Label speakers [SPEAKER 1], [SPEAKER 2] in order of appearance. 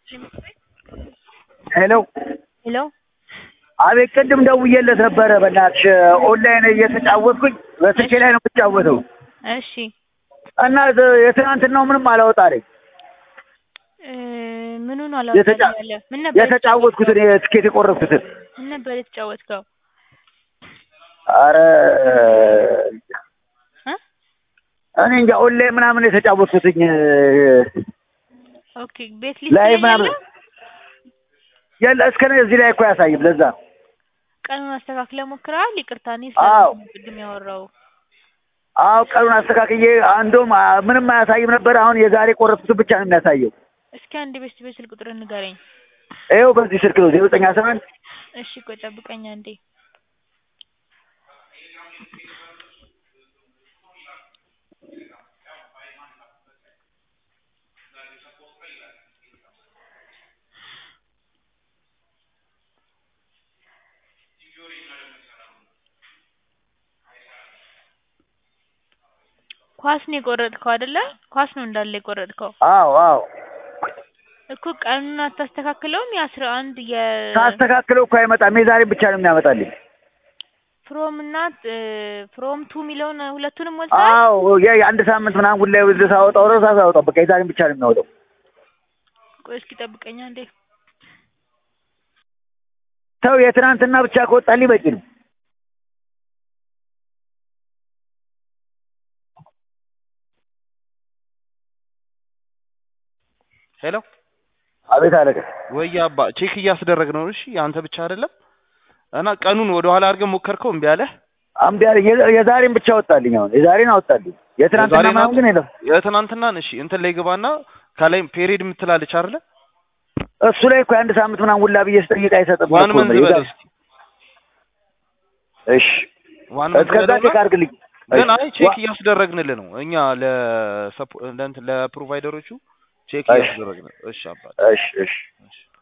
[SPEAKER 1] ሄሎ
[SPEAKER 2] ሄሎ
[SPEAKER 1] አቤት፣ ቅድም ደውዬለት ነበረ። በእናትሽ ኦንላይን እየተጫወትኩኝ በስልኬ ላይ ነው የምጫወተው
[SPEAKER 2] እሺ
[SPEAKER 1] እና የትናንትናው ምንም አላወጣልኝ።
[SPEAKER 2] እ ምኑን አላወጣልኝ ያለ ምን ነበር
[SPEAKER 1] የተጫወትኩትን የትኬት የቆረጥኩትን
[SPEAKER 2] ምን ነበር የተጫወትከው?
[SPEAKER 1] አረ
[SPEAKER 2] እ
[SPEAKER 1] እኔ እንጃ ኦንላይን ምናምን የተጫወትኩትኝ
[SPEAKER 2] ኦኬ ቤት ሊስት
[SPEAKER 1] ላይ
[SPEAKER 2] ላይ
[SPEAKER 1] ምናምን
[SPEAKER 2] ያለ
[SPEAKER 1] የለ እስከ እዚህ ላይ እኮ አያሳይም። ለዛ ነው
[SPEAKER 2] ቀኑን አስተካክለ ሞክረሃል? ይቅርታ እኔ
[SPEAKER 1] አዎ።
[SPEAKER 2] ስለ ቅድም ያወራው
[SPEAKER 1] አዎ ቀኑን አስተካክዬ አንዶም አ- ምንም አያሳይም ነበር። አሁን የዛሬ ቆረጥኩትን ብቻ ነው የሚያሳየው።
[SPEAKER 2] እስኪ አንድ ቤት ቤት ስልክ ቁጥር ንገረኝ።
[SPEAKER 1] ይኸው በዚህ ስልክ ነው ዜሮ ዘጠኝ አስራ አንድ
[SPEAKER 2] እሺ ቆይ ጠብቀኝ አንዴ። ኳስ ነው የቆረጥከው አይደለ? ኳስ ነው እንዳለ የቆረጥከው
[SPEAKER 1] አዎ አዎ
[SPEAKER 2] እኮ ቀኑን አታስተካክለውም? የአስራ አንድ የ
[SPEAKER 1] ሳስተካክለው እኮ አይመጣም። የዛሬ ብቻ ነው የሚያመጣልኝ።
[SPEAKER 2] ፍሮም እና ፍሮም ቱ የሚለውን ሁለቱንም ሞልተሃል?
[SPEAKER 1] አዎ የ- የአንድ ሳምንት ምናምን ጉዳይ ወደ ሳወጣው ረሳ ሳወጣው በቃ የዛሬን ብቻ ነው የሚያወጣው።
[SPEAKER 2] ቆይ እስኪ ጠብቀኝ አንዴ።
[SPEAKER 1] ሰው የትናንትና ብቻ ከወጣልኝ በቂ ነው።
[SPEAKER 3] ሄሎ
[SPEAKER 1] አቤት አለቀ።
[SPEAKER 3] ወይ አባ ቼክ እያስደረግ ነው። እሺ አንተ ብቻ አይደለም እና ቀኑን ወደ ኋላ አድርገን ሞከርከው እምቢ አለ።
[SPEAKER 1] አምቢ አለ። የ- የዛሬን ብቻ ወጣልኝ። አሁን የዛሬን አወጣልኝ። የትናንትና
[SPEAKER 3] የዛሬን
[SPEAKER 1] ምናምን ግን የለም።
[SPEAKER 3] የትናንትናን እሺ እንትን ላይ ግባና ከላይ ፔሪድ የምትላለች አይደለ?
[SPEAKER 1] እሱ ላይ እኮ የአንድ ሳምንት ምናምን ውላ ብዬ ስጠይቅ አይሰጥም።
[SPEAKER 3] ዋን
[SPEAKER 1] እኮ
[SPEAKER 3] መንዝ
[SPEAKER 1] ነው።
[SPEAKER 3] በል እስኪ
[SPEAKER 1] እሺ
[SPEAKER 3] ዋን መንዝ
[SPEAKER 1] እስከዛ
[SPEAKER 3] በለውና
[SPEAKER 1] ቼክ አድርግልኝ።
[SPEAKER 3] ግን አይ ቼክ
[SPEAKER 1] ዋ-
[SPEAKER 3] እያስደረግንልህ ነው እኛ ለሰፖ ለእንትን ለፕሮቫይደሮቹ ቼክ
[SPEAKER 1] እሺ።
[SPEAKER 3] እያስደረግን እሺ አባ
[SPEAKER 1] እሺ እሺ
[SPEAKER 3] እሺ